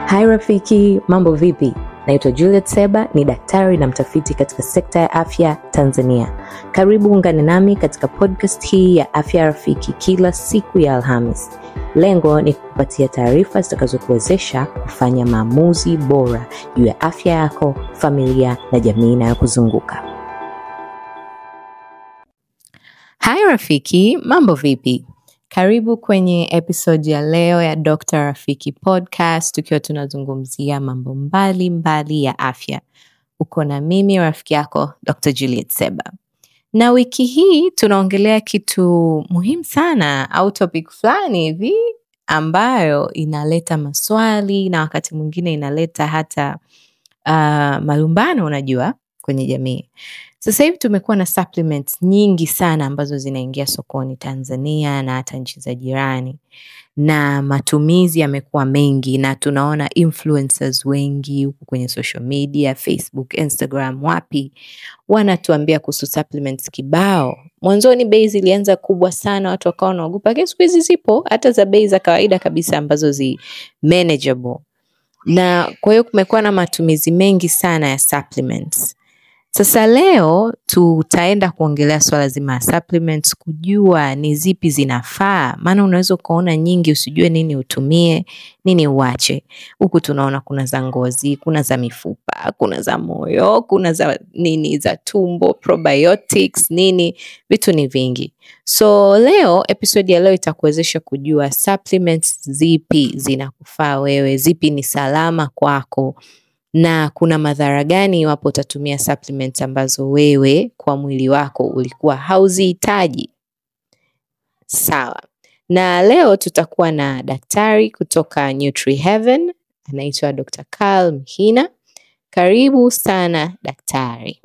Hai rafiki, mambo vipi? Naitwa Juliet Seba, ni daktari na mtafiti katika sekta ya afya Tanzania. Karibu ungane nami katika podcast hii ya Afya Rafiki kila siku ya Alhamis. Lengo ni kukupatia taarifa zitakazokuwezesha kufanya maamuzi bora juu ya afya yako, familia na jamii inayokuzunguka. Hai rafiki, mambo vipi? Karibu kwenye episode ya leo ya Dr. Rafiki Podcast tukiwa tunazungumzia mambo mbali mbali ya afya. Uko na mimi rafiki yako Dr. Juliet Seba. Na wiki hii tunaongelea kitu muhimu sana au topic fulani hivi ambayo inaleta maswali na wakati mwingine inaleta hata uh, malumbano unajua kwenye jamii. Sasa hivi tumekuwa na supplements nyingi sana ambazo zinaingia sokoni Tanzania na hata nchi za jirani, na matumizi yamekuwa mengi, na tunaona influencers wengi huku kwenye social media, Facebook, Instagram, wapi wanatuambia kuhusu supplements kibao. Mwanzoni bei zilianza kubwa sana, watu wakawa wanaogopa, lakini siku hizi zipo hata za bei za kawaida kabisa ambazo zi manageable, na kwa hiyo kumekuwa na matumizi mengi sana ya supplements. Sasa leo tutaenda kuongelea swala zima ya supplements, kujua ni zipi zinafaa, maana unaweza ukaona nyingi usijue nini utumie, nini uache. Huku tunaona kuna za ngozi, kuna za mifupa, kuna za moyo, kuna za nini za tumbo, probiotics, nini, vitu ni vingi. So leo episode ya leo itakuwezesha kujua supplements zipi zinakufaa wewe, zipi ni salama kwako na kuna madhara gani iwapo utatumia supplements ambazo wewe kwa mwili wako ulikuwa hauzihitaji. Sawa. Na leo tutakuwa na daktari kutoka Nutri Heaven, anaitwa Dr. Karl Mhina. Karibu sana daktari.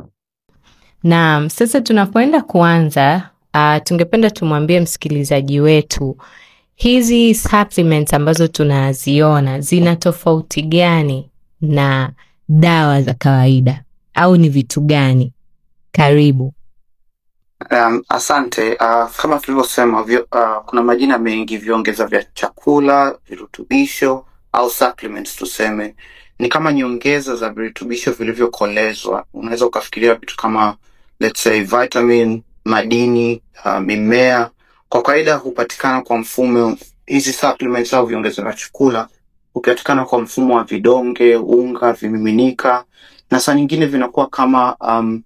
Naam, sasa tunapoenda kuanza, uh, tungependa tumwambie msikilizaji wetu hizi supplements ambazo tunaziona zina tofauti gani na dawa za kawaida au ni vitu gani? Karibu. Um, asante. Uh, kama tulivyosema vyo, uh, kuna majina mengi, viongeza vya chakula, virutubisho au supplements tuseme, ni kama nyongeza za virutubisho vilivyokolezwa. Unaweza ukafikiria vitu kama let's say vitamin, madini, uh, mimea. Kwa kawaida hupatikana kwa mfumo, hizi supplements au viongeza vya chakula hupatikana kwa mfumo wa vidonge, unga, vimiminika na saa nyingine vinakuwa kama um,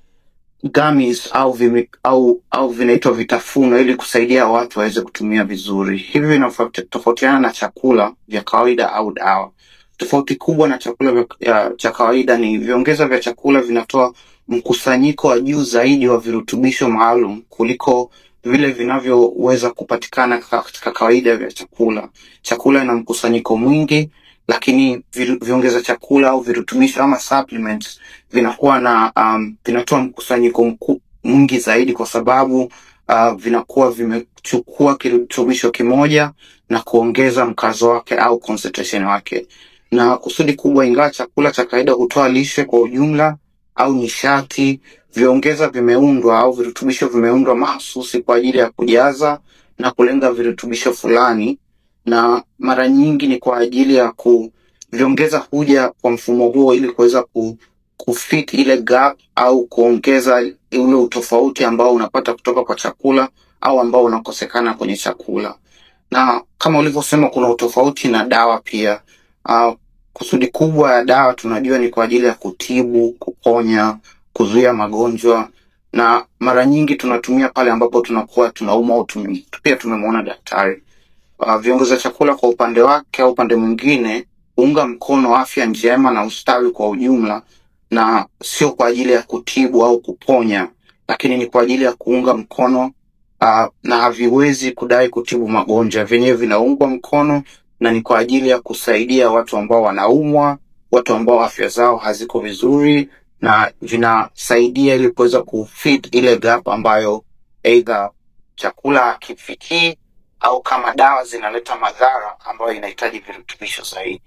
gummies au vimi, au au vinaitwa vitafuno ili kusaidia watu waweze kutumia vizuri. Hivi vinatofautiana na chakula vya kawaida au dawa. Tofauti kubwa na chakula vya, ya, cha kawaida ni viongeza vya chakula vinatoa mkusanyiko wa juu zaidi wa virutubisho maalum kuliko vile vinavyoweza kupatikana katika kawaida vya chakula. Chakula ina mkusanyiko mwingi, lakini viongeza chakula au virutubisho ama supplements vinakuwa na um, vinatoa mkusanyiko mwingi zaidi kwa sababu uh, vinakuwa vimechukua kirutubisho kimoja na kuongeza mkazo wake au concentration wake, na kusudi kubwa, ingawa chakula cha kawaida hutoa lishe kwa ujumla au nishati, viongeza vimeundwa au virutubisho vimeundwa mahsusi kwa ajili ya kujaza na kulenga virutubisho fulani, na mara nyingi ni kwa ajili ya kuviongeza huja kwa mfumo huo ili kuweza ku, kufit ile gap au kuongeza ule utofauti ambao unapata kutoka kwa chakula au ambao unakosekana kwenye chakula. Na kama ulivyosema, kuna utofauti na dawa pia. Uh, kusudi kubwa ya dawa tunajua ni kwa ajili ya kutibu, kuponya, kuzuia magonjwa na mara nyingi tunatumia pale ambapo tunakuwa tunaumwa au tume, pia tumemwona daktari. Uh, viongeza chakula kwa upande wake au upande mwingine unga mkono afya njema na ustawi kwa ujumla, na sio kwa ajili ya kutibu au kuponya, lakini ni kwa ajili ya kuunga mkono uh, na haviwezi kudai kutibu magonjwa. Vyenyewe vinaungwa mkono na ni kwa ajili ya kusaidia watu ambao wanaumwa, watu ambao afya zao haziko vizuri, na vinasaidia ili kuweza kufit ile gap ambayo either chakula hakifikii au kama dawa zinaleta madhara ambayo inahitaji virutubisho zaidi.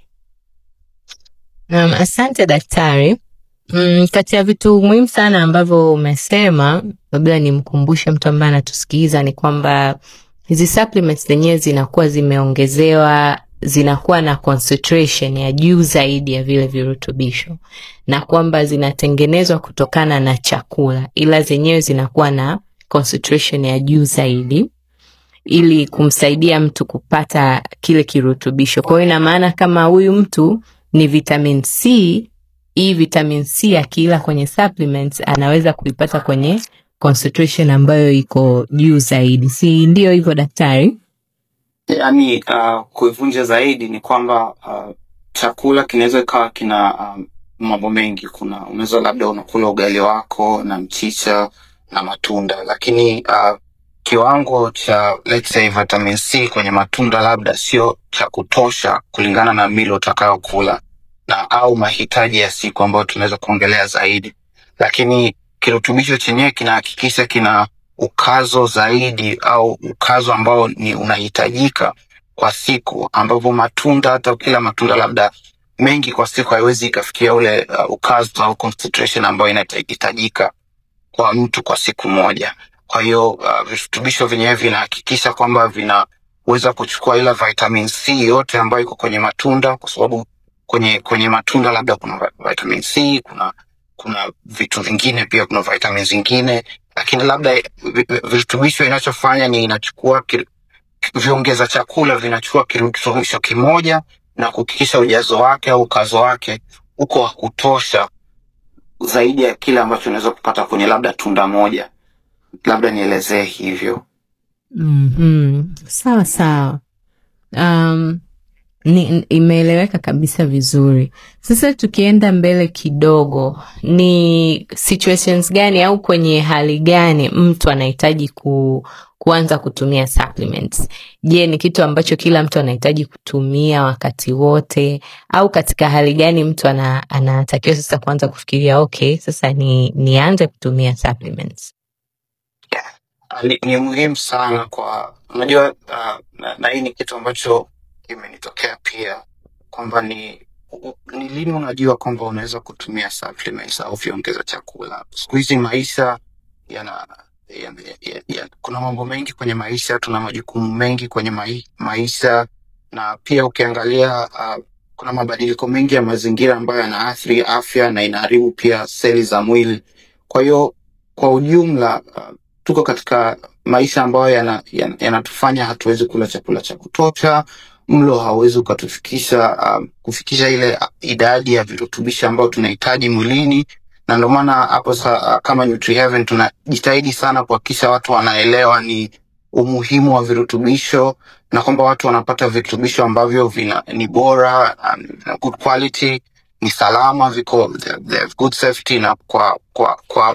Um, asante daktari. Mm, kati ya vitu muhimu sana ambavyo umesema, labda nimkumbushe mtu ambaye anatusikiliza ni kwamba hizi supplements zenyewe zinakuwa zimeongezewa zinakuwa na concentration ya juu zaidi ya vile virutubisho na kwamba zinatengenezwa kutokana na chakula ila zenyewe zinakuwa na concentration ya juu zaidi ili kumsaidia mtu kupata kile kirutubisho. Kwa hiyo ina maana kama huyu mtu ni vitamin C, hii vitamin C akiila kwenye supplements anaweza kuipata kwenye concentration ambayo iko juu zaidi, si ndio hivyo daktari? Yaani uh, kuivunja zaidi ni kwamba uh, chakula kinaweza ikawa kina um, mambo mengi. Kuna unaweza labda unakula ugali wako na mchicha na matunda, lakini uh, kiwango cha let's say vitamin C kwenye matunda labda sio cha kutosha kulingana na milo utakayokula na au mahitaji ya siku ambayo tunaweza kuongelea zaidi, lakini kirutubisho chenyewe kinahakikisha kina ukazo zaidi au ukazo ambao ni unahitajika kwa siku, ambapo matunda hata kila matunda labda mengi kwa siku haiwezi ikafikia ule uh, ukazo au concentration ambayo inahitajika kwa mtu kwa siku moja. Kwa hiyo uh, virutubisho vyenyewe vinahakikisha kwamba vinaweza kuchukua ile vitamin C yote ambayo iko kwenye matunda, kwa sababu kwenye kwenye matunda labda kuna vi- vitamin C, kuna kuna vitu vingine pia, kuna vitamin zingine, lakini labda vi- vi- virutubisho inachofanya ni inachukua ki- viongeza chakula vinachukua kirutubisho kimoja na kuhakikisha ujazo wake au ukazo wake uko wa kutosha zaidi ya kile ambacho unaweza kupata kwenye labda tunda moja. Labda nielezee hivyo. mm Sawa sawa. Um, ni, imeeleweka kabisa vizuri. Sasa tukienda mbele kidogo, ni situations gani au kwenye hali gani mtu anahitaji ku, kuanza kutumia supplements? Je, ni kitu ambacho kila mtu anahitaji kutumia wakati wote, au katika hali gani mtu ana, anatakiwa sasa kuanza kufikiria okay, sasa ni nianze kutumia supplements? Ah, Ni, ni muhimu sana kwa unajua, uh, na, na hii ni kitu ambacho kimenitokea pia kwamba ni u- ni lini unajua kwamba unaweza kutumia supplements au viongeza chakula. Siku hizi maisha yana ya, ya, ya, kuna mambo mengi kwenye maisha, tuna majukumu mengi kwenye mai, maisha na pia ukiangalia uh, kuna mabadiliko mengi ya mazingira ambayo yanaathiri afya na inaharibu pia seli za mwili. Kwa hiyo kwa ujumla uh, tuko katika maisha ambayo yanatufanya yana, yanatufanya hatuwezi kula chakula cha kutosha. Mlo hauwezi ukatufikisha um, kufikisha ile uh, idadi ya virutubishi ambayo tunahitaji mwilini, na ndio maana hapo sa, uh, kama NutriHeaven tunajitahidi sana kuhakikisha watu wanaelewa ni umuhimu wa virutubisho na kwamba watu wanapata virutubisho ambavyo vina, ni bora um, na good quality, ni salama, viko they they have good safety na kwa kwa kwa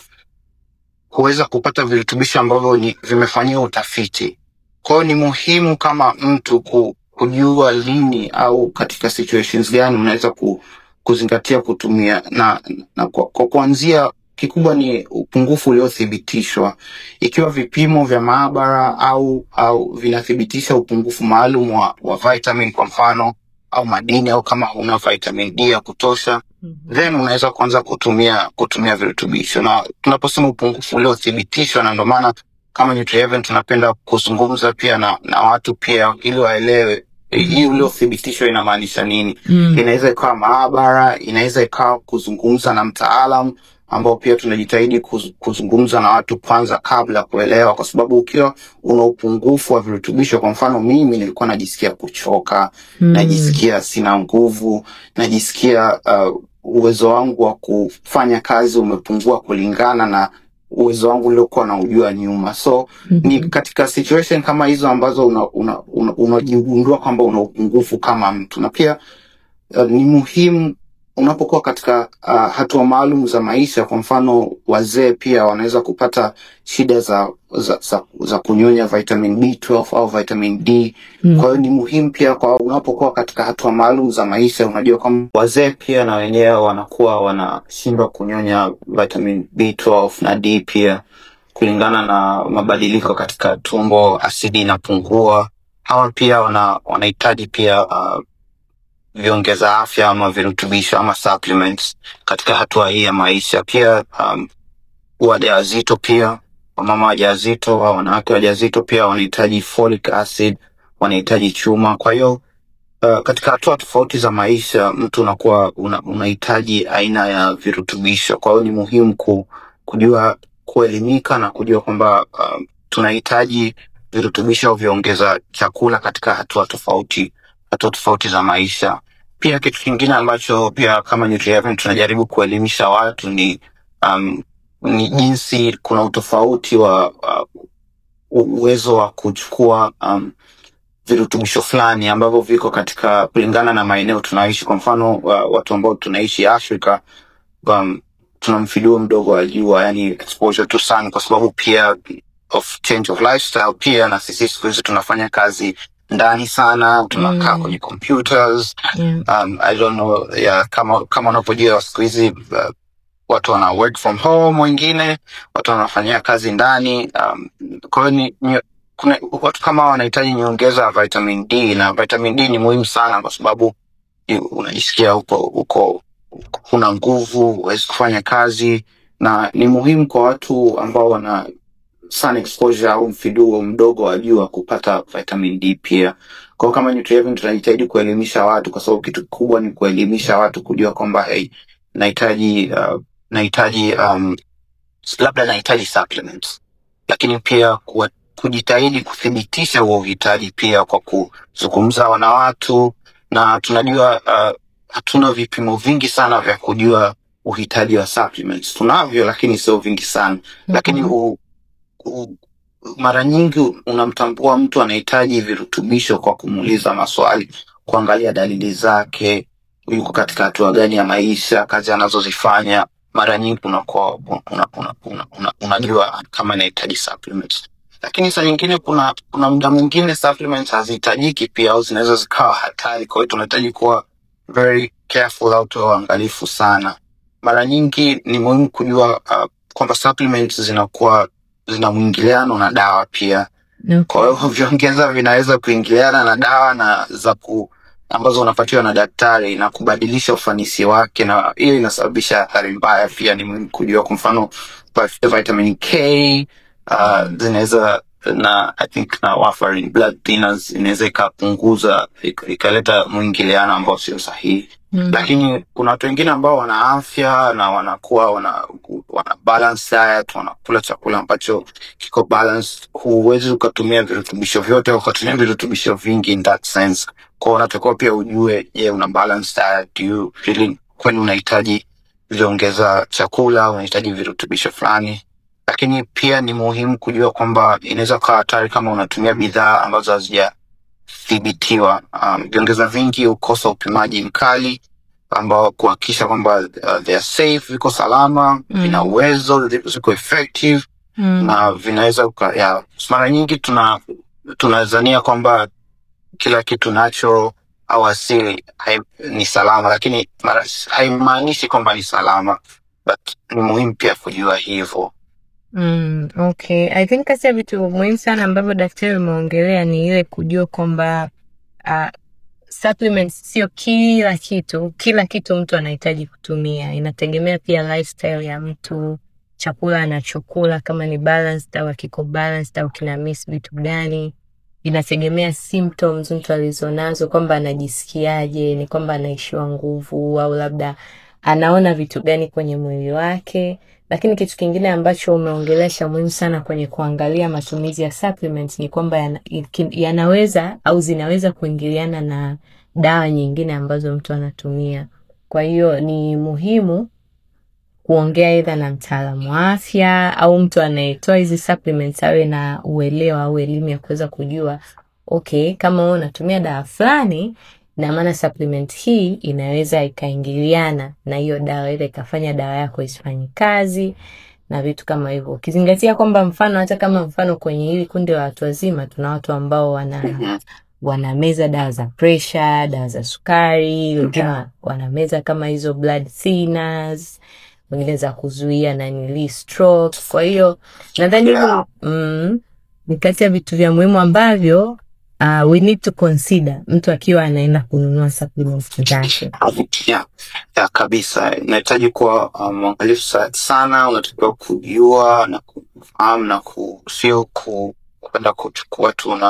kuweza kupata virutubisho ambavyo ni vimefanyiwa utafiti. Kwa hiyo ni muhimu kama mtu ku, kujua lini au katika situations gani unaweza ku, kuzingatia kutumia na, na kwa, kwa kuanzia kikubwa ni upungufu uliothibitishwa. Ikiwa vipimo vya maabara au au vinathibitisha upungufu maalum wa, wa vitamin kwa mfano au madini au kama huna vitamin D ya kutosha then unaweza kuanza kutumia kutumia virutubisho na tunaposema upungufu uliothibitishwa na ndio maana kama NutriHeaven tunapenda kuzungumza pia na, na watu pia ili waelewe eh, hii uliothibitishwa inamaanisha nini Mm. inaweza ikawa maabara inaweza ikawa kuzungumza na mtaalam ambao pia tunajitahidi kuz, kuzungumza na watu kwanza kabla ya kuelewa kwa sababu ukiwa una upungufu wa virutubisho kwa mfano mimi nilikuwa najisikia kuchoka Mm. najisikia sina nguvu, najisikia uh, uwezo wangu wa kufanya kazi umepungua kulingana na uwezo wangu uliokuwa na ujua nyuma. So ni Mhm. katika situation kama hizo ambazo unajigundua una, una, unajigundua kwamba una upungufu kama mtu, na pia uh, ni muhimu unapokuwa katika uh, hatua maalum za maisha. Kwa mfano, wazee pia wanaweza kupata shida za za, za, za kunyonya vitamin B12 au vitamin D Mm. kwa hiyo ni muhimu pia kwa unapokuwa katika hatua maalum za maisha, unajua kwamba wazee pia na wenyewe wanakuwa wanashindwa kunyonya vitamin B12 na D pia kulingana na mabadiliko katika tumbo, asidi inapungua. Hawa pia wana wanahitaji pia uh, viongeza afya ama virutubisho ama supplements katika hatua hii ya maisha. Pia um, wajawazito pia wamama wajawazito au wanawake wajawazito pia wanahitaji folic acid, wanahitaji chuma. Kwa hiyo uh, katika hatua tofauti za maisha mtu unakuwa una, unahitaji aina ya virutubisho. Kwa hiyo ni muhimu ku, kujua kuelimika na kujua kwamba uh, tunahitaji virutubisho au viongeza chakula katika hatua tofauti hatua tofauti za maisha. Pia kitu kingine ambacho pia kama Nutrihaven tunajaribu kuelimisha watu ni um, ni jinsi kuna utofauti wa uh, uwezo wa kuchukua um, virutubisho fulani ambavyo viko katika kulingana na maeneo tunaoishi. Kwa mfano uh, watu ambao tunaishi Afrika um, tuna mfiduo mdogo wa jua, yani exposure to sun, kwa sababu pia of change of lifestyle. Pia na sisi siku hizi tunafanya kazi ndani sana, tunakaa Mm. kwenye computers Yeah. um, I don't know yeah, kama kama unavyojua siku hizi uh, watu wana work from home, wengine watu wanafanyia kazi ndani um, kwa hiyo ni, ni, kuna watu kama hao wanahitaji nyongeza ya vitamin D na vitamin D ni muhimu sana kwa sababu ni- unajisikia uko uko huna nguvu, huwezi kufanya kazi, na ni muhimu kwa watu ambao wana sun exposure au mfiduo mdogo wa jua kupata vitamin D pia. Kwa hiyo kama Nutrihaven tunajitahidi kuelimisha watu, kwa sababu kitu kikubwa ni kuelimisha watu kujua kwamba hey, nahitaji uh, nahitaji um, labda nahitaji supplements, lakini pia kuwa, kujitahidi kuthibitisha huo uhitaji pia kwa kuzungumza na watu, na tunajua uh, hatuna vipimo vingi sana vya kujua uhitaji wa supplements. Tunavyo, lakini sio vingi sana lakini Mhm. u, u, mara nyingi unamtambua mtu anahitaji virutubisho kwa kumuuliza maswali, kuangalia dalili zake, yuko katika hatua gani ya maisha, kazi anazozifanya. Mara nyingi unakuwa una, una, una, una, una, unajua kama anahitaji supplements, lakini saa nyingine kuna kuna muda mwingine supplements hazihitajiki pia au zinaweza zikawa hatari. Kwa hiyo tunahitaji kuwa very careful au tuwe waangalifu sana. Mara nyingi ni muhimu kujua uh, kwamba supplements zinakuwa zina mwingiliano na dawa pia. Okay. Kwa hiyo viongeza vinaweza kuingiliana na dawa na za ku ambazo unapatiwa na daktari na kubadilisha ufanisi wake, na hiyo inasababisha athari mbaya. Pia ni muhimu kujua, kwa mfano vi- vitamin K uh, zinaweza na I think na warfarin blood thinners inaweza ikapunguza ik- ikaleta mwingiliano ambao sio sahihi Mm. lakini kuna watu wengine ambao wana afya na wanakuwa wana, wana balance diet, wanakula chakula ambacho kiko balanced. Huwezi ukatumia virutubisho vyote au ukatumia virutubisho vingi in that sense. Kwa hiyo unatakiwa pia ujue, je, una balance diet? Do you really kwani unahitaji viongeza chakula au unahitaji virutubisho fulani? Lakini pia ni muhimu kujua kwamba inaweza kuwa hatari kama unatumia bidhaa ambazo hazija thibitiwa. Um, viongeza vingi hukosa upimaji mkali ambao kuhakikisha kwamba uh, they are safe, viko salama, Mm. vina uwezo, ziko effective Mm. na vinaweza uka- ya, mara nyingi tuna tunazania kwamba kila kitu natural au asili hai, ni salama, lakini mara haimaanishi kwamba ni salama, but ni muhimu pia kujua hivyo. Mm, okay. I think kati ya vitu muhimu sana ambavyo daktari umeongelea ni ile kujua kwamba uh, supplements sio kila kitu, kila kitu mtu anahitaji kutumia. Inategemea pia lifestyle ya mtu, chakula anachokula kama ni balanced au akiko balanced au kina miss vitu gani. Inategemea symptoms mtu alizonazo, kwamba anajisikiaje, ni kwamba anaishiwa nguvu au labda anaona vitu gani kwenye mwili wake. Lakini kitu kingine ambacho umeongelea cha muhimu sana kwenye kuangalia matumizi ya supplements ni kwamba yana- iki- yanaweza au zinaweza kuingiliana na dawa nyingine ambazo mtu anatumia. Kwa hiyo ni muhimu kuongea aidha na mtaalamu wa afya au mtu anayetoa hizi supplements awe na uelewa au elimu ya kuweza kujua okay, kama wewe unatumia dawa fulani, na maana supplement hii inaweza ikaingiliana na hiyo dawa, ile ikafanya dawa yako isifanye kazi na vitu kama hivyo, ukizingatia kwamba mfano, hata kama mfano kwenye hili kundi la watu wazima, tuna watu ambao wana Mhm. wanameza dawa za pressure, dawa za sukari, wengine wa- wanameza kama hizo blood thinners, wengine za kuzuia nanili stroke. Kwa hiyo nadhani hivyo Yeah. mm, ni kati ya vitu vya muhimu ambavyo uh, we need to consider mtu akiwa anaenda kununua supplements zake. ya, ya kabisa inahitaji kuwa uh, mwangalifu sa- sana unatakiwa kujua na kufahamu na ku, sio ku, kwenda kuchukua tu na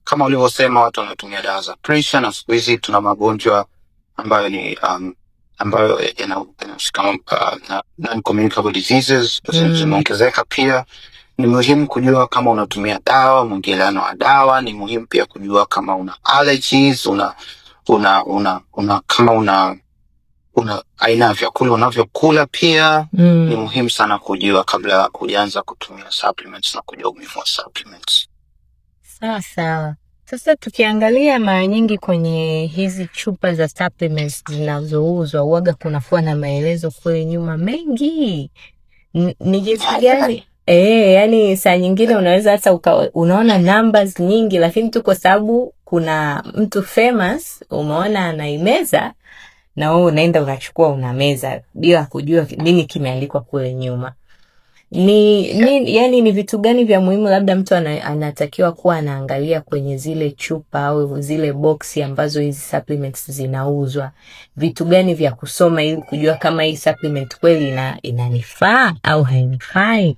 kama ulivyosema watu wanatumia dawa za pressure na siku hizi tuna magonjwa ambayo ni um, ambayo yana- yanahusika uh, na non-communicable diseases Mm. zimeongezeka pia ni muhimu kujua kama unatumia dawa mwingiliano wa dawa ni muhimu pia kujua kama una allergies una una una, una kama una una aina ya vyakula unavyokula pia ni Mm. muhimu sana kujua kabla hujaanza kutumia supplements na kujua umuhimu wa supplements Sawa sawa. Sasa tukiangalia mara nyingi kwenye hizi chupa za supplements zinazouzwa uwaga kunakuwa na maelezo kule nyuma mengi. N- Ni jinsi gani? Eh, yani saa nyingine unaweza hata uka, unaona numbers nyingi lakini tu kwa sababu kuna mtu famous umeona anaimeza na wewe unaenda unachukua unameza bila kujua nini kimeandikwa kule nyuma. Ni, ni yani ni vitu gani vya muhimu labda mtu ana, anatakiwa kuwa anaangalia kwenye zile chupa au zile boksi ambazo hizi supplements zinauzwa, vitu gani vya kusoma ili kujua kama hii supplement kweli ina, inanifaa au hainifai?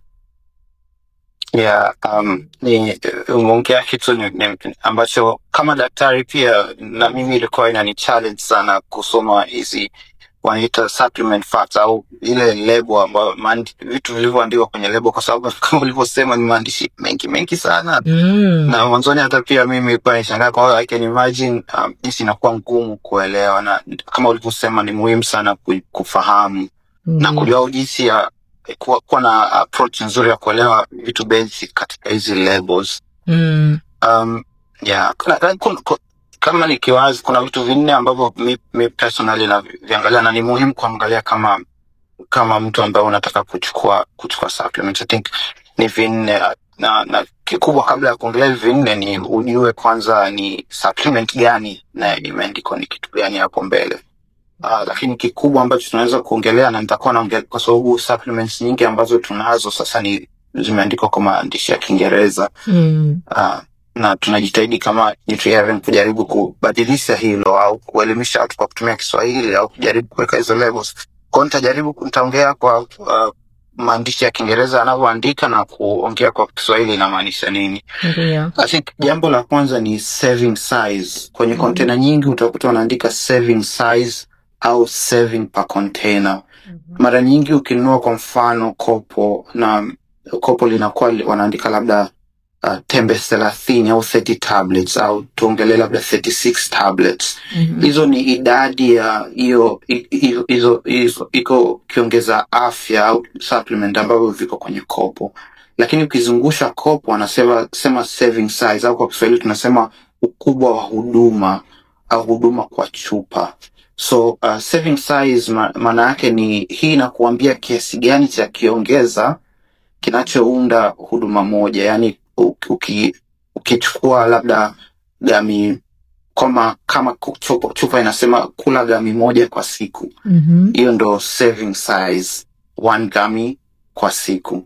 yeah, um, ni umeongea kitu ni, ni, ambacho kama daktari pia na mimi ilikuwa inani challenge sana kusoma hizi wanaita supplement facts au ile lebo ambayo maandi- vitu vilivyoandikwa kwenye lebo kwa sababu kama ulivyosema ni maandishi mengi mengi sana Mm. na mwanzoni hata pia mimi ilikuwa nishangaa kwa hiyo I can imagine um, jinsi inakuwa ngumu kuelewa na kama ulivyosema ni muhimu sana ku- kufahamu na Ndiyo. kujua jinsi ya kuwa, kuwa na approach nzuri ya kuelewa vitu basic katika hizi labels Mm. um, yeah. kuna, kuna, kuna, kama nikiwazi kuna vitu vinne ambavyo mi, mi personally naviangalia na ni muhimu kuangalia kama kama mtu ambaye unataka kuchukua kuchukua supplements. I think ni vinne na, na kikubwa kabla ya kuongelea hivi vinne ni ujue kwanza ni supplement gani na imeandikwa ni kitu gani hapo mbele. Uh, lakini kikubwa ambacho tunaweza kuongelea na nitakuwa naongelea kwa sababu supplements nyingi ambazo tunazo sasa ni zimeandikwa kwa maandishi ya Kiingereza Mm. uh, na tunajitahidi kama Nutrihaven kujaribu kubadilisha hilo au kuelimisha watu kwa kutumia Kiswahili au kujaribu kuweka hizo labels. Kwa hiyo nitajaribu nitaongea kwa uh, maandishi ya Kiingereza yanavyoandika na kuongea kwa Kiswahili inamaanisha nini. Ndiyo. I think jambo la kwanza ni serving size. Kwenye Mhm. container nyingi utakuta wanaandika serving size au serving per container. Mara nyingi ukinunua kwa mfano kopo na kopo linakuwa li- wanaandika labda uh, tembe thelathini au 30 tablets au tuongelee labda 36 tablets. Mhm. Hizo ni idadi ya hiyo hi- hizo hizo hizo iko kiongeza afya au supplement ambavyo viko kwenye kopo, lakini ukizungusha kopo wanasema sema serving size au kwa Kiswahili tunasema ukubwa wa huduma au huduma kwa chupa. So uh, serving size ma- maana yake ni hii inakuambia kiasi gani cha kiongeza kinachounda huduma moja, yaani u- uki, ukichukua labda gami kama kama ku- chupa, chupa inasema kula gami moja kwa siku, Mhm. hiyo ndo serving size, one gami kwa siku,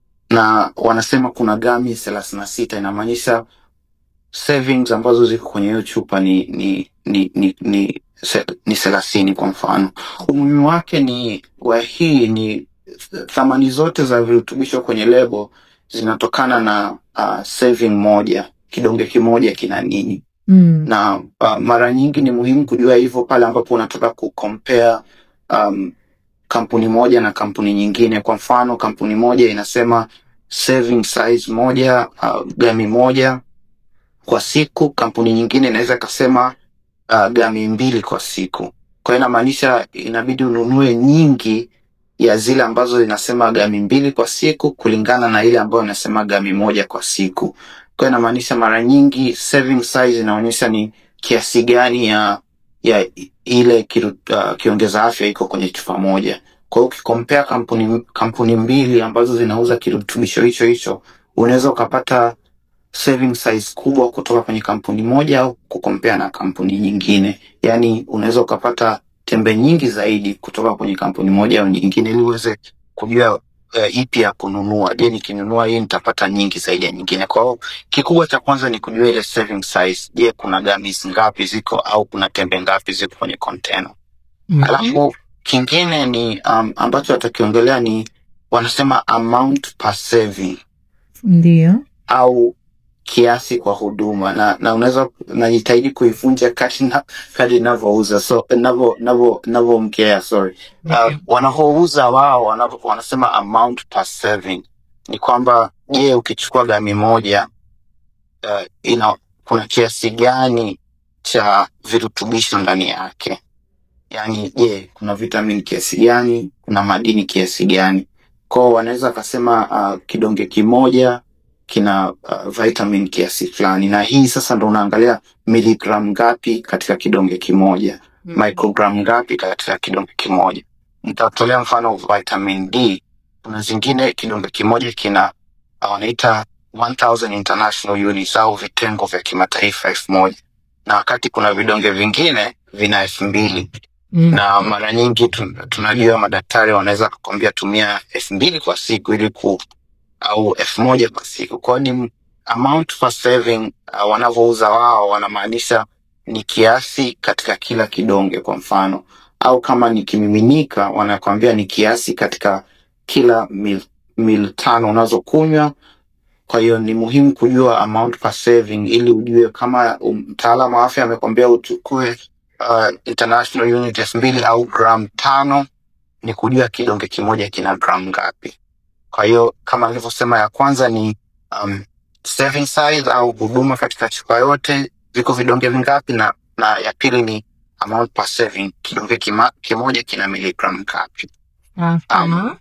na wanasema kuna gami thelathini na sita inamaanisha savings ambazo ziko kwenye hiyo chupa ni ni ni ni ni, se- ni thelathini kwa mfano. Umuhimu wake ni wa hii ni thamani zote za virutubisho kwenye lebo zinatokana na uh, saving moja, kidonge kimoja kina nini Mm. na uh, mara nyingi ni muhimu kujua hivyo pale ambapo unataka kucompare um, kampuni moja na kampuni nyingine. Kwa mfano, kampuni moja inasema serving size moja uh, gami moja kwa siku, kampuni nyingine inaweza ikasema uh, gami mbili kwa siku. Kwa hiyo inamaanisha inabidi ununue nyingi ya zile ambazo zinasema gami mbili kwa siku kulingana na ile ambayo inasema gami moja kwa siku. Kwa hiyo inamaanisha mara nyingi serving size inaonyesha ni kiasi gani ya ya i- ile kiru, uh, kiongeza afya iko kwenye chupa moja. Kwa hiyo ukikompea kampuni kampuni mbili ambazo zinauza kirutubisho hicho hicho, unaweza ukapata saving size kubwa kutoka kwenye kampuni moja au kukompea na kampuni nyingine. Yaani unaweza ukapata tembe nyingi zaidi kutoka kwenye kampuni moja au nyingine, ili uweze kujua uh, ipi ya kununua. Je, nikinunua hii nitapata nyingi zaidi ya nyingine? Kwa hiyo kikubwa cha kwanza ni kujua ile serving size. Je, kuna gummies ngapi ziko au kuna tembe ngapi ziko kwenye container? Mhm. Alafu kingine ni um, ambacho watakiongelea ni wanasema amount per serving Ndiyo. au kiasi kwa huduma na, na unaweza najitahidi kuivunja kadi na kadi inavyouza so navyo navyo navyoongea sorry uh, wanavyouza wao wanavyo- wanasema amount per serving ni kwamba je ukichukua gami moja uh, ina kuna kiasi gani cha virutubisho ndani yake yaani je kuna vitamin kiasi gani kuna madini kiasi gani kwao wanaweza wakasema uh, kidonge kimoja kina uh, vitamin kiasi fulani na hii sasa ndo unaangalia miligram ngapi katika kidonge kimoja microgram ngapi katika kidonge kimoja nitatolea mfano vitamin d kuna zingine kidonge kimoja kina uh, wanaita 1000 international units au vitengo vya kimataifa elfu moja na wakati kuna vidonge vingine vina elfu mbili Mm. na mara nyingi tu- tunajua madaktari wanaweza kukwambia tumia elfu mbili kwa siku ili ku au elfu moja kwa siku kwao ni m- amount per serving uh, wanavyouza wao wanamaanisha ni kiasi katika kila kidonge kwa mfano au kama ni kimiminika wanakwambia ni kiasi katika kila mil, mil tano unazokunywa kwa hiyo ni muhimu kujua amount per serving ili ujue kama um, mtaalamu wa afya amekwambia uchukue uh, international unit elfu mbili au gram tano ni kujua kidonge kimoja kina gram ngapi kwa hiyo kama nilivyosema ya kwanza ni um, serving size au huduma katika chupa yote viko vidonge vingapi na, na ya pili ni amount per serving kidonge kima, kimoja kina miligram ngapi Aha.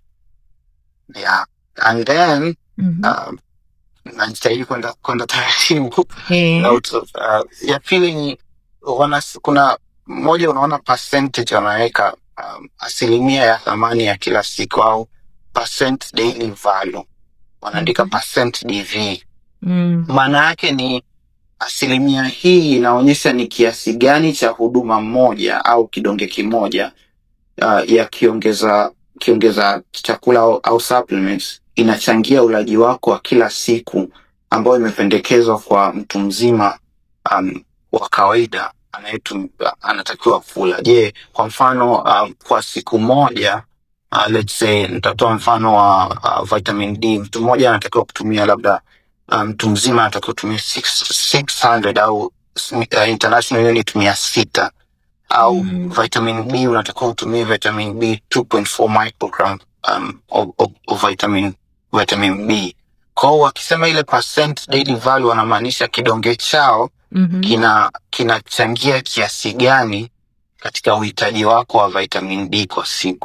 yeah. and then Mhm. um, najitahidi kwenda kwenda taratibu Eh. out of, uh, ya pili ni wana, kuna mmoja unaona percentage wanaweka um, asilimia ya thamani ya kila siku au percent daily value wanaandika Mhm. percent dv Mm. maana yake ni asilimia hii inaonyesha ni kiasi gani cha huduma moja au kidonge kimoja uh, ya kiongeza kiongeza chakula au, au supplements inachangia ulaji wako wa kila siku ambayo imependekezwa kwa mtu mzima um, wa kawaida anayetum, anatakiwa kula je kwa mfano um, kwa siku moja uh, let's say nitatoa mfano wa uh, vitamin d mtu mmoja anatakiwa kutumia labda uh, mtu mzima anatakiwa kutumia 6 600 au uh, international unit mia sita au Mm. vitamin B unatakiwa utumie vitamin B 2.4 microgram um, of, of, of vitamin vitamin B. Kwa hiyo wakisema ile percent daily value wanamaanisha kidonge chao Mhm. kina kinachangia kiasi gani katika uhitaji wako wa vitamin D kwa siku.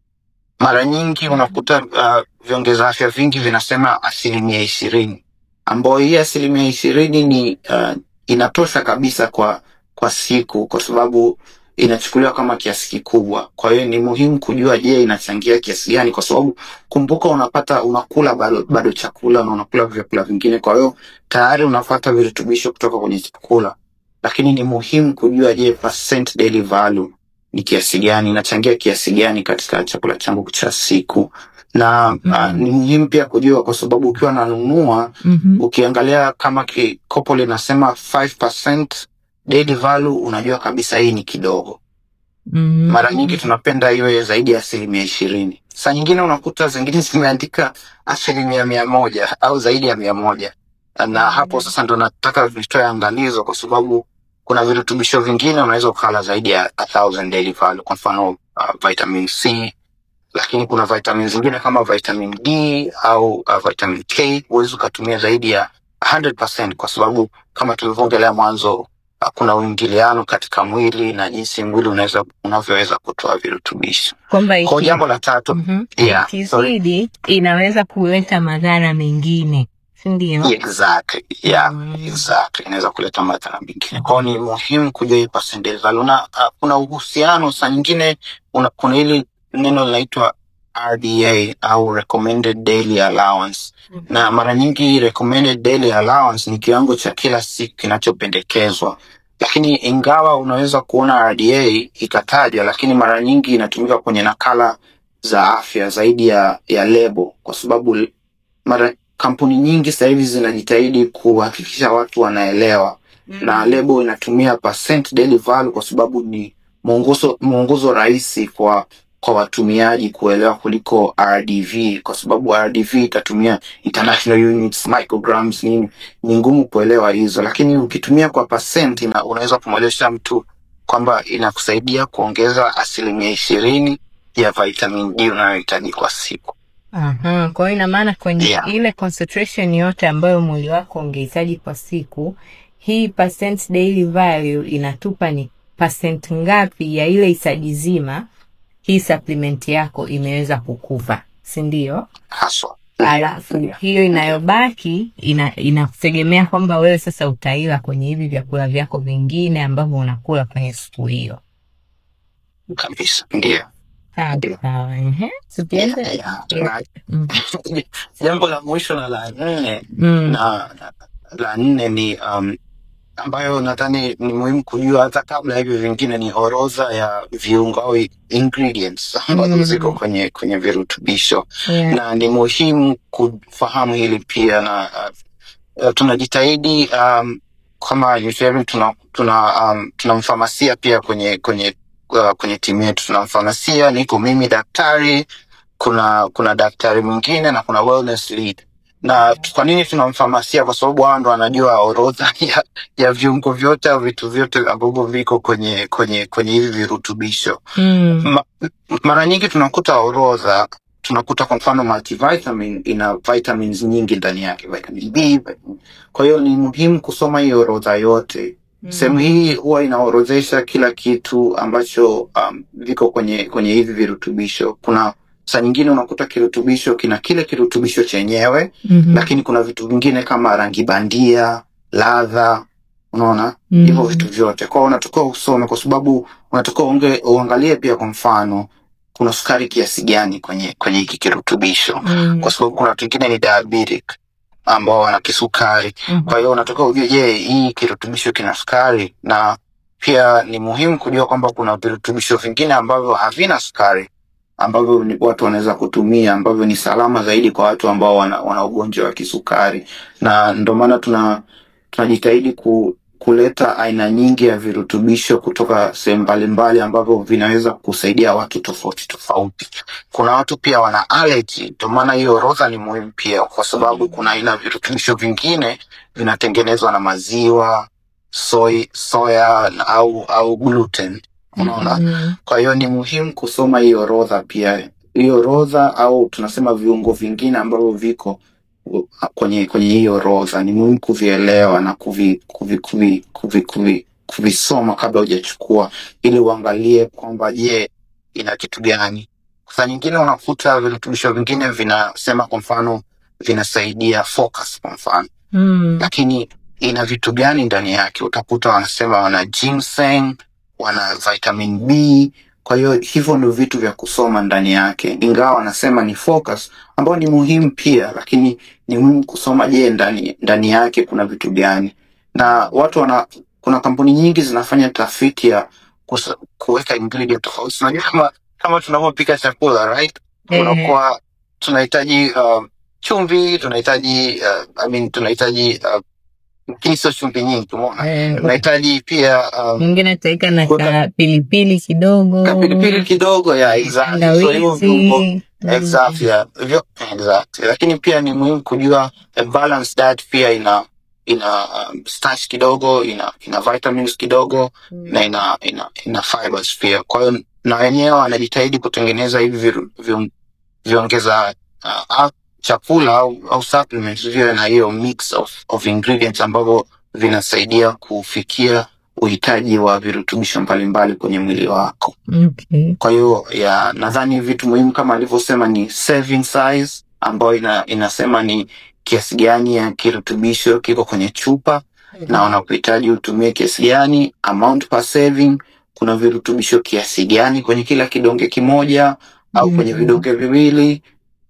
Mara nyingi unakuta uh, viongeza afya vingi vinasema asilimia ishirini, ambayo hii asilimia ishirini ni uh, inatosha kabisa kwa kwa siku, kwa sababu inachukuliwa kama kiasi kikubwa. Kwa hiyo ni muhimu kujua, je, inachangia kiasi gani? Kwa sababu kumbuka, unapata unakula bado, bado chakula na unakula vyakula vingine, kwa hiyo tayari unapata virutubisho kutoka kwenye chakula, lakini ni muhimu kujua, je, percent daily value ni kiasi gani, inachangia kiasi gani katika chakula changu cha siku na Mm. uh, ni muhimu pia kujua, kwa sababu ukiwa nanunua Mhm. ukiangalia kama ki- kopo linasema 5% daily value, unajua kabisa hii ni kidogo. Mhm. Mara nyingi tunapenda iwe zaidi ya asilimia ishirini. Saa nyingine unakuta zingine zimeandika asilimia mia moja au zaidi ya mia moja na hapo sasa ndo nataka vitoe angalizo, kwa sababu kuna virutubisho vingine unaweza ukala zaidi ya a thousand daily value, kwa mfano uh, vitamin C, lakini kuna vitamin zingine kama vitamin D au uh, vitamin K huwezi ukatumia zaidi ya 100% kwa sababu kama tulivyoongelea mwanzo uh, kuna uingiliano katika mwili na jinsi mwili unaweza unavyoweza kutoa virutubisho. kwamba Kwa iki- jambo la tatu, Mhm. yeah, sorry. ikizidi inaweza kuleta madhara mengine sindio Exactly. Yeah. Mm. Exactly. Inaweza kuleta madhara mengine. Kwao ni muhimu kujua hii percentage value. Na uh, kuna uhusiano saa nyingine una, kuna hili neno linaitwa RDA au recommended daily allowance. Na mara nyingi recommended daily allowance ni kiwango cha kila siku kinachopendekezwa. Lakini ingawa unaweza kuona RDA ikatajwa, lakini mara nyingi inatumika kwenye nakala za afya zaidi ya ya lebo kwa sababu mara kampuni nyingi sasa hivi zinajitahidi kuhakikisha watu wanaelewa na lebo inatumia percent daily value kwa sababu ni mwongozo mwongozo rahisi kwa kwa watumiaji kuelewa kuliko RDV, kwa sababu RDV itatumia international units, micrograms, nini, ni ngumu kuelewa hizo, lakini ukitumia kwa percent ina, unaweza kumwelesha mtu kwamba inakusaidia kuongeza asilimia ishirini ya vitamin D unayohitaji kwa siku. Aha, kwa hiyo ina maana kwenye Yeah. ile concentration yote ambayo mwili wako ungehitaji kwa siku, hii percent daily value inatupa ni percent ngapi ya ile hitaji zima hii supplement yako imeweza kukupa, si ndio? haswa. Alafu hiyo inayobaki ina inakutegemea kwamba wewe sasa utaila kwenye hivi vyakula vyako vingine ambavyo unakula kwenye siku hiyo. kabisa, ndio. Sawa Ndio. sawa, ehe, tukienda Yeah, yeah. Mm. Jambo la mwisho na la nne Mm. na na- la nne ni um, ambayo nadhani ni muhimu kujua hata kabla hivi vingine ni orodha ya viungo au ingredients ambazo Mm. ziko kwenye kwenye virutubisho Yeah. na ni muhimu kufahamu hili pia na uh, uh, tunajitahidi um, kama Nutriavit tuna tuna um, tuna mfamasia pia kwenye kwenye uh, kwenye timu yetu tuna mfamasia niko mimi daktari kuna kuna daktari mwingine na kuna wellness lead na kwa nini tuna mfamasia kwa sababu hao ndo wanajua orodha ya, ya viungo vyote au vitu vyote ambavyo viko kwenye kwenye kwenye hivi virutubisho Mm. Ma, mara nyingi tunakuta orodha tunakuta kwa mfano multivitamin ina vitamins nyingi ndani yake vitamin B vitamin- kwa hiyo ni muhimu kusoma hii orodha yote sehemu hii huwa inaorodhesha kila kitu ambacho um, viko kwenye kwenye hivi virutubisho kuna saa nyingine unakuta kirutubisho kina kile kirutubisho chenyewe Mhm. lakini kuna vitu vingine kama rangi bandia ladha unaona Mhm. hivyo vitu vyote kwao unatakiwa usome kwa sababu unatakiwa unge- uangalie pia kwa mfano kuna sukari kiasi gani kwenye kwenye hiki kirutubisho Mm. kwa sababu kuna watu wengine ni diabetic ambao wana kisukari Mhm. kwa hiyo unatakiwa ujue je hii kirutubisho kina sukari na pia ni muhimu kujua kwamba kuna virutubisho vingine ambavyo havina sukari ambavyo ni- watu wanaweza kutumia ambavyo ni salama zaidi kwa watu ambao wana, wana ugonjwa wa kisukari na ndio maana tuna tunajitahidi ku, kuleta aina nyingi ya virutubisho kutoka sehemu mbalimbali ambavyo vinaweza kusaidia watu tofauti tofauti kuna watu pia wana allergy ndio maana hiyo orodha ni muhimu pia kwa sababu kuna aina ya virutubisho vingine vinatengenezwa na maziwa soy, soya na- au au gluten unaona Mhm. kwa hiyo ni muhimu kusoma hii orodha pia hii orodha au tunasema viungo vingine ambavyo viko u- kwenye kwenye hii orodha ni muhimu kuvielewa na kuvi, kuvi, kuvi, kuvi, kuvi, kuvisoma kabla hujachukua ili uangalie kwamba je ina kitu gani saa nyingine unakuta virutubisho vingine vinasema kwa mfano vinasaidia focus kwa mfano Mm. lakini ina vitu gani ndani yake utakuta wanasema wana ginseng wana vitamin b kwa hiyo hivyo ndio vitu vya kusoma ndani yake ingawa wanasema ni focus ambayo ni muhimu pia lakini ni muhimu kusoma je ndani ndani yake kuna vitu gani na watu wana kuna kampuni nyingi zinafanya tafiti ya kusa- kuweka ingredient tofauti unajua kama kama tunavyopika chakula right Ehe. unakuwa tunahitaji uh, chumvi tunahitaji uh, I mean, tunahitaji uh, lakini sio chumvi nyingi umeona Eh, tunahitaji pia um, mwingine taika na Kuweka- ka pilipili kidogo kapilipili kidogo ya exactly. So hivyo viungo tangawizi. exactly, yeah. Hivyo- exactly. lakini pia ni muhimu kujua a balanced diet pia ina ina um, starch kidogo ina ina vitamins kidogo na ina ina, ina fibers pia kwa hiyo na wenyewe wanajitahidi kutengeneza hivi viru- viun- viongeza uh, au chakula au, au supplements viwe na hiyo mix of, of ingredients ambavyo vinasaidia kufikia uhitaji wa virutubisho mbalimbali kwenye mwili wako Okay. kwa hiyo ya nadhani vitu muhimu kama alivyosema ni serving size ambayo ina, inasema ni kiasi gani ya kirutubisho kiko kwenye chupa na wanakuhitaji utumie kiasi gani amount per serving kuna virutubisho kiasi gani kwenye kila kidonge kimoja au kwenye Mhm. vidonge viwili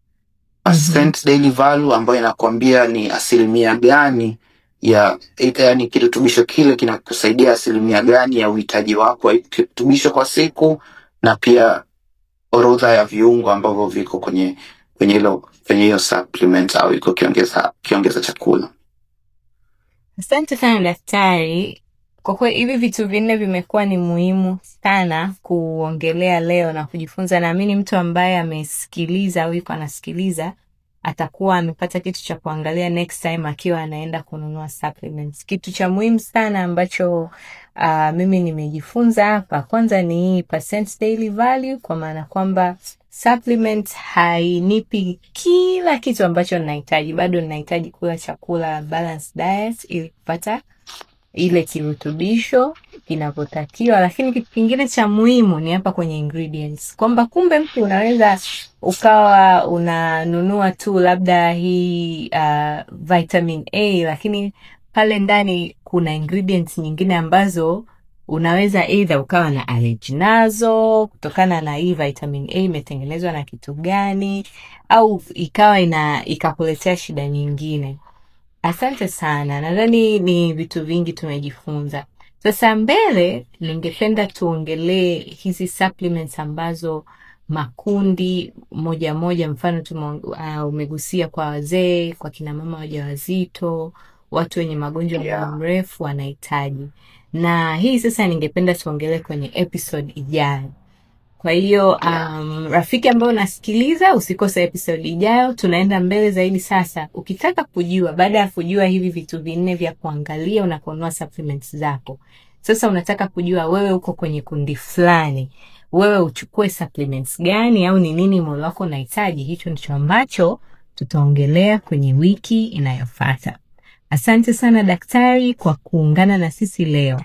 Mhm. percent daily value ambayo inakwambia ni asilimia gani ya yani kirutubisho kile kinakusaidia asilimia gani ya uhitaji wako wa kirutubisho kwa siku na pia orodha ya viungo ambavyo viko kwenye kwenye hilo kwenye hiyo supplement au iko kiongeza kiongeza chakula Asante sana daktari kwa kweli hivi vitu vinne vimekuwa ni muhimu sana kuongelea leo na kujifunza. Naamini mtu ambaye amesikiliza au yuko anasikiliza atakuwa amepata kitu cha kuangalia next time akiwa anaenda kununua supplements. Kitu cha muhimu sana ambacho uh, mimi nimejifunza hapa, kwanza ni hii percent daily value, kwa maana kwamba supplement hainipi kila kitu ambacho ninahitaji. Bado ninahitaji kula chakula balanced diet ili kupata ile kirutubisho kinavyotakiwa, lakini kitu kingine cha muhimu ni hapa kwenye ingredients, kwamba kumbe mtu unaweza ukawa unanunua tu labda hii uh, vitamin A, lakini pale ndani kuna ingredients nyingine ambazo unaweza either ukawa na allergy nazo kutokana na hii vitamin A imetengenezwa na kitu gani, au ikawa ina ikakuletea shida nyingine. Asante sana, nadhani ni vitu vingi tumejifunza. Sasa mbele, ningependa tuongelee hizi supplements ambazo makundi moja moja, mfano tume, uh, umegusia kwa wazee, kwa kina mama wajawazito, watu wenye magonjwa ya Yeah. muda mrefu wanahitaji, na hii sasa ningependa tuongelee kwenye episode ijayo. Kwa hiyo Yeah. um, rafiki ambayo unasikiliza, usikose episode ijayo. Tunaenda mbele zaidi sasa. Ukitaka kujua, baada ya kujua hivi vitu vinne vya kuangalia unaponunua supplements zako, sasa unataka kujua wewe uko kwenye kundi fulani, wewe uchukue supplements gani au ni nini mwili wako unahitaji. Hicho ndicho ambacho tutaongelea kwenye wiki inayofuata. Asante sana daktari kwa kuungana na sisi leo.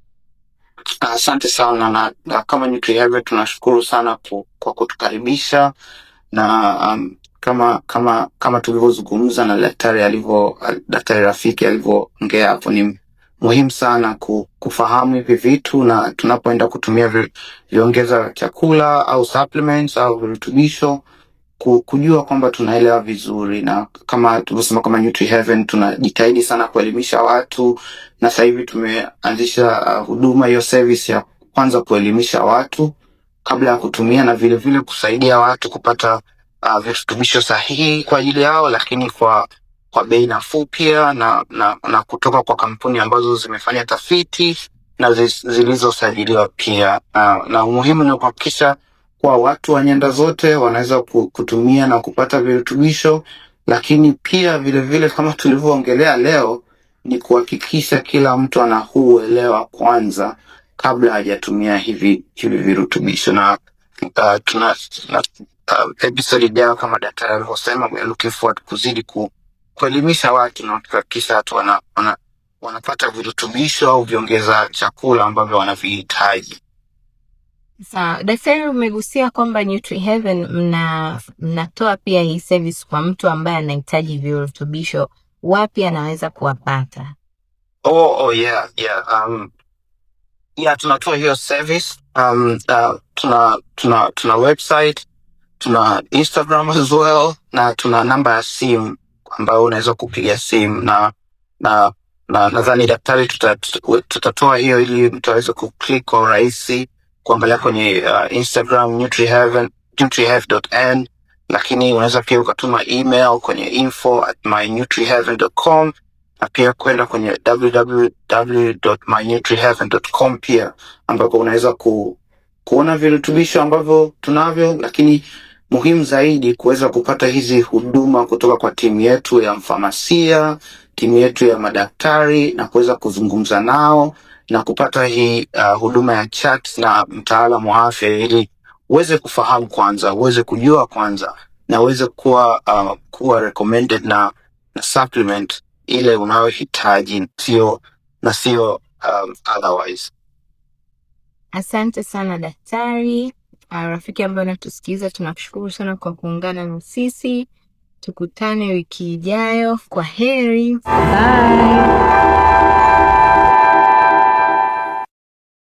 Asante sana na, na kama NutriHealth tunashukuru sana ku, kwa kutukaribisha na um, kama kama kama tulivyozungumza na daktari alivyo daktari Rafiki alivyoongea hapo, ni muhimu sana ku, kufahamu hivi vitu, na tunapoenda kutumia vi, viongeza chakula au supplements au virutubisho ku- kujua kwamba tunaelewa vizuri, na kama tulivyosema kama NutriHeaven tunajitahidi sana kuelimisha watu, na sasa hivi tumeanzisha uh, huduma hiyo service ya kwanza kuelimisha watu kabla ya kutumia, na vile vile kusaidia watu kupata uh, virutubisho sahihi kwa ajili yao, lakini kwa kwa bei nafuu pia na, na, na kutoka kwa kampuni ambazo zimefanya tafiti na zi- zilizosajiliwa pia. Uh, na umuhimu ni kuhakikisha kwa watu wa nyanda zote wanaweza ku- kutumia na kupata virutubisho, lakini pia vile vile kama tulivyoongelea leo ni kuhakikisha kila mtu ana huu uelewa kwanza kabla hajatumia hivi hivi virutubisho na uh, tuna na, uh, episode ijayo kama daktari alivyosema, we are looking forward kuzidi ku, kuelimisha watu na kuhakikisha watu wana, wana, wanapata virutubisho au viongeza chakula ambavyo wanavihitaji. Sawa, daktari, umegusia kwamba NutriHeaven mna mnatoa pia hii service kwa mtu ambaye anahitaji virutubisho. Wapi anaweza kuwapata? Oh, oh yeah, yeah. Um, yeah, tunatoa hiyo service. Um, uh, tuna tuna tuna website, tuna Instagram as well na tuna namba ya simu ambayo unaweza kupiga simu na na na nadhani daktari tuta, tuta, tutatoa hiyo ili mtu aweze kuclick kwa urahisi kuangalia kwenye uh, Instagram nutriheaven nutrihealth.n, lakini unaweza pia ukatuma email kwenye info at mynutriheaven.com na pia kwenda kwenye www.mynutriheaven.com pia ambapo unaweza ku, kuona virutubisho ambavyo tunavyo, lakini muhimu zaidi kuweza kupata hizi huduma kutoka kwa timu yetu ya mfamasia, timu yetu ya madaktari na kuweza kuzungumza nao na kupata hii uh, huduma ya chat na mtaalamu wa afya ili uweze kufahamu kwanza, uweze kujua kwanza na uweze kuwa uh, kuwa recommended na, na supplement ile unayohitaji sio na sio um, otherwise. Asante sana daktari. Uh, rafiki ambaye unatusikiliza, tunakushukuru sana kwa kuungana na sisi. Tukutane wiki ijayo. Kwa heri, bye.